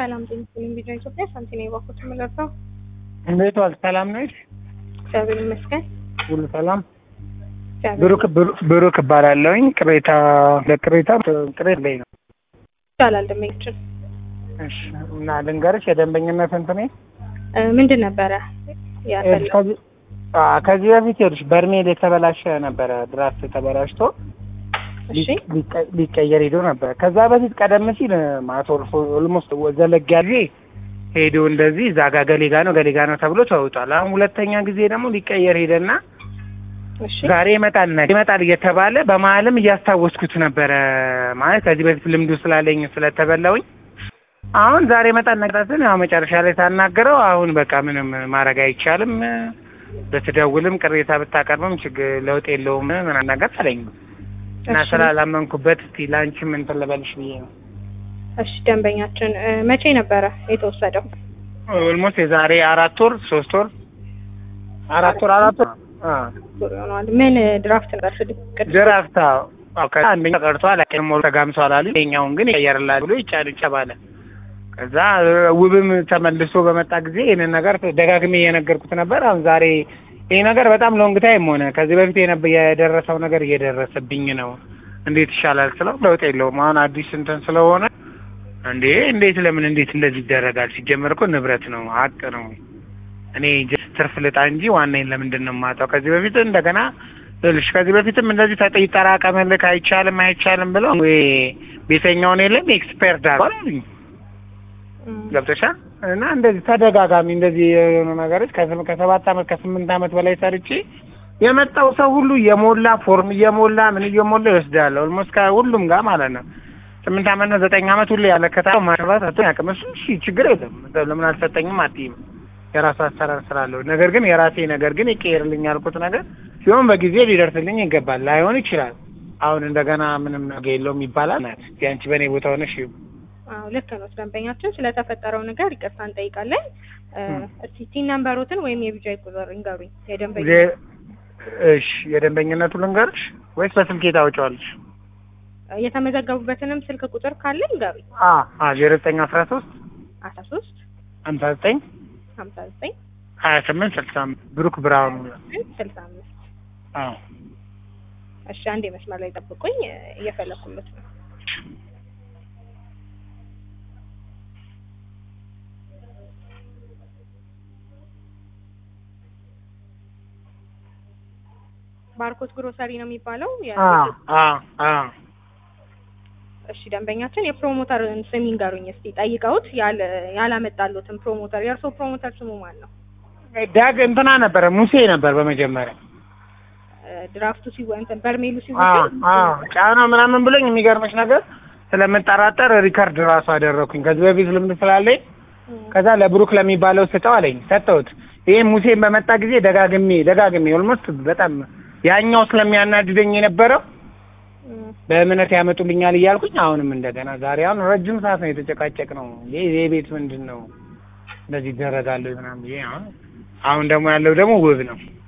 ሰላም ጤና ይስጥልኝ። ቪዲዮ ኢትዮጵያ ሳንቲና የባኩት የምለርሰው እንዴት ዋል? ሰላም ነሽ? እግዚአብሔር ይመስገን። ሁሉ ሰላም። እግዚአብሔር ብሩክ ብሩ- ብሩክ እባላለሁኝ። ቅሬታ ለቅሬታ ቅሬታ ላይ ነው። ይቻላል ደንበኞችን እሺ። እና ልንገርሽ የደንበኝነት እንትኔ እ፣ ምንድን ነበረ ያፈለው? ከዚህ አ ከዚህ በፊት ይኸውልሽ በርሜል የተበላሸ ነበረ። ድራፍት ተበላሽቶ እሺ ሊቀ- ሊቀየር ሄዶ ነበር። ከዛ በፊት ቀደም ሲል ማለት ኦልሞስት ዘለግ ያለ ሄዶ እንደዚህ እዛ ጋ ገሌጋ ነው ገሌጋ ነው ተብሎ ተውጧል። አሁን ሁለተኛ ጊዜ ደግሞ ሊቀየር ሄደና እሺ ዛሬ ይመጣል ነገ ይመጣል እየተባለ በመሀልም እያስታወስኩት ነበረ። ማለት ከዚህ በፊት ልምዱ ስላለኝ ስለተበላውኝ አሁን ዛሬ ይመጣል ነገታትን ያው መጨረሻ ላይ ታናገረው አሁን በቃ ምንም ማድረግ አይቻልም፣ ብትደውልም ቅሬታ ብታቀርብም ችግር ለውጥ የለውም ምናምን ነገር አለኝ እና እሺ። ስላላመንኩበት እስቲ ላንቺም እንትን ልበልሽ ብዬ ነው። እሺ ደንበኛችን እ፣ መቼ ነበረ የተወሰደው? ኦልሞስት የዛሬ አራት ወር ሶስት ወር አራት ወር አራት ወር አ ዙር ይሆነዋል። ምን እ፣ ድራፍት ነበር? ስድስት ቅድም ድራፍታ አንደኛ ቀርቷል፣ አቀም ሞሉ ተጋምሷል አሉ። የኛውን ግን ይቀየርላል ብሎ ይጫን ይጨባለ። ከዛ ውብም ተመልሶ በመጣ ጊዜ ይህንን ነገር ደጋግሜ እየነገርኩት ነበር። አሁን ዛሬ ይህ ነገር በጣም ሎንግ ታይም ሆነ። ከዚህ በፊት የነበ የደረሰው ነገር እየደረሰብኝ ነው። እንዴት ይሻላል ስለው ለውጥ የለውም አሁን አዲስ እንትን ስለሆነ እንዴ እንዴት ለምን እንዴት እንደዚህ ይደረጋል? ሲጀመር እኮ ንብረት ነው ሀቅ ነው። እኔ ጀስት ትርፍ ልጣ እንጂ ዋናዬን ለምንድን ነው የማጣው? ከዚህ በፊት እንደገና ልሽ ከዚህ በፊትም እንደዚህ ተጠ ይጠራቀምልክ አይቻልም አይቻልም ብለው ወይ ቤተኛውን የለም ኤክስፐርት አሉኝ እም፣ ገብተሻል። እና እንደዚህ ተደጋጋሚ እንደዚህ የሆኑ ነገሮች ከስም- ከሰባት አመት ከስምንት አመት በላይ ሰርቼ የመጣው ሰው ሁሉ እየሞላ ፎርም እየሞላ ምን እየሞላ ይወስዳል። ኦልሞስት ከሁሉም ጋር ማለት ነው። ስምንት አመት ነው ዘጠኝ አመት ሁሉ ያለከታ ማሽራት አቶ ያቅም እሱ እሺ ችግር የለም ለምን አልሰጠኝም አትይም የራሱ አሰራር ስላለው ነገር ግን የራሴ ነገር ግን ይቀየርልኝ ያልኩት ነገር ሲሆን በጊዜ ሊደርስልኝ ይገባል። ላይሆን ይችላል። አሁን እንደገና ምንም ነገር የለውም ይባላል። ያንቺ በእኔ ቦታ ሆነሽ ይሁ አዎ ልክ ነው። ደንበኛችን ስለተፈጠረው ነገር ይቅርታ እንጠይቃለን። እ፣ እም። እስቲ ቲን ነምበሮትን ወይም የቢጃይ ቁጥር እንገሩኝ። የደንበኛ ዜ- እሺ የደንበኝነቱ ልንገርሽ ወይስ በስልኬ ታወጪዋለሽ? የተመዘገቡበትንም ስልክ ቁጥር ካለ እንገሩኝ። አ አ ዜሮ ዘጠኝ አስራ ሶስት አስራ ሶስት ሀምሳ ዘጠኝ ሀምሳ ዘጠኝ ሀያ ስምንት ስልሳ አምስት ብሩክ ብርሃኑ። ስልሳ አምስት አዎ እሺ አንድ መስመር ላይ ጠብቁኝ፣ እ፣ እየፈለኩለት ነው። ባርኮት ግሮሰሪ ነው የሚባለው። የ- አ አ አ እሺ ደንበኛችን የፕሮሞተርን ስም ይንገሩኝ እስቲ። ጠይቀውት ያለ ያላመጣሉትን ፕሮሞተር የእርሶ ፕሮሞተር ስሙ ማን ነው? ዳግ እንትና ነበረ ሙሴ ነበር በመጀመሪያ እ፣ ድራፍቱ ሲወ እንትን በርሜሉ አ ሲወሰድ አ ጫና ምናምን ብሎኝ የሚገርምሽ ነገር ስለምጠራጠር ሪከርድ ራሱ አደረኩኝ ከዚህ በፊት ልምድ ስላለኝ እ፣ ከዛ ለብሩክ ለሚባለው ስጠው አለኝ ሰጠሁት። ይሄ ሙሴን በመጣ ጊዜ ደጋግሜ ደጋግሜ ኦልሞስት በጣም ያኛው ስለሚያናድደኝ የነበረው እ፣ በእምነት ያመጡልኛል እያልኩኝ አሁንም እንደገና ዛሬ አሁን ረጅም ሰዓት ነው የተጨቃጨቅ ነው። ይሄ ይሄ ቤት ምንድን ነው እንደዚህ ይደረጋል ወይ ምናምን ብዬ አሁን አሁን ደግሞ ያለው ደግሞ ውብ ነው